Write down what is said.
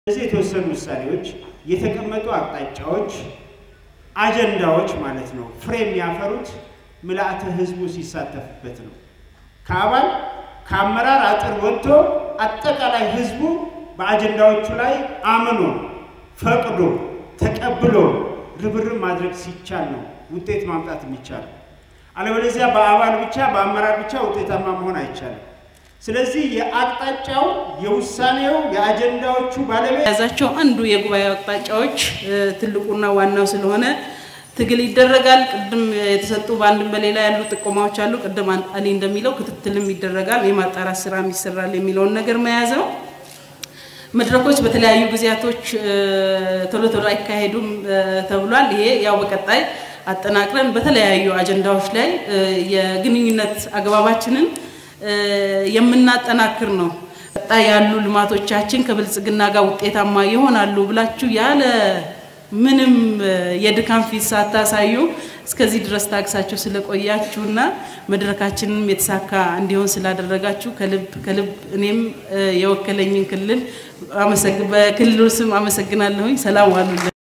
እዚህ የተወሰኑ ውሳኔዎች፣ የተቀመጡ አቅጣጫዎች፣ አጀንዳዎች ማለት ነው ፍሬ የሚያፈሩት ምልአተ ህዝቡ ሲሳተፍበት ነው። ከአባል ከአመራር አጥር ወጥቶ አጠቃላይ ህዝቡ በአጀንዳዎቹ ላይ አምኖ ፈቅዶ ተቀብሎ ርብርብ ማድረግ ሲቻል ነው ውጤት ማምጣት የሚቻለው። አለበለዚያ በአባል ብቻ በአመራር ብቻ ውጤታማ መሆን አይቻልም። ስለዚህ የአቅጣጫው የውሳኔው የአጀንዳዎቹ ባለቤት የያዛቸው አንዱ የጉባኤው አቅጣጫዎች ትልቁና ዋናው ስለሆነ ትግል ይደረጋል። ቅድም የተሰጡ በአንድም በሌላ ያሉ ጥቆማዎች አሉ። ቅድም አሊ እንደሚለው ክትትልም ይደረጋል፣ የማጣራት ስራም ይሰራል የሚለውን ነገር መያዝ ነው። መድረኮች በተለያዩ ጊዜያቶች ቶሎ ቶሎ አይካሄዱም ተብሏል። ይሄ ያው በቀጣይ አጠናቅረን በተለያዩ አጀንዳዎች ላይ የግንኙነት አግባባችንን የምናጠናክር ነው። ቀጣይ ያሉ ልማቶቻችን ከብልጽግና ጋር ውጤታማ ይሆናሉ ብላችሁ ያለ ምንም የድካም ፊት ሳታሳዩ እስከዚህ ድረስ ታግሳችሁ ስለቆያችሁና መድረካችንም የተሳካ እንዲሆን ስላደረጋችሁ ከልብ ከልብ እኔም የወከለኝን ክልል በክልሉ ስም አመሰግናለሁኝ። ሰላም ዋሉልን።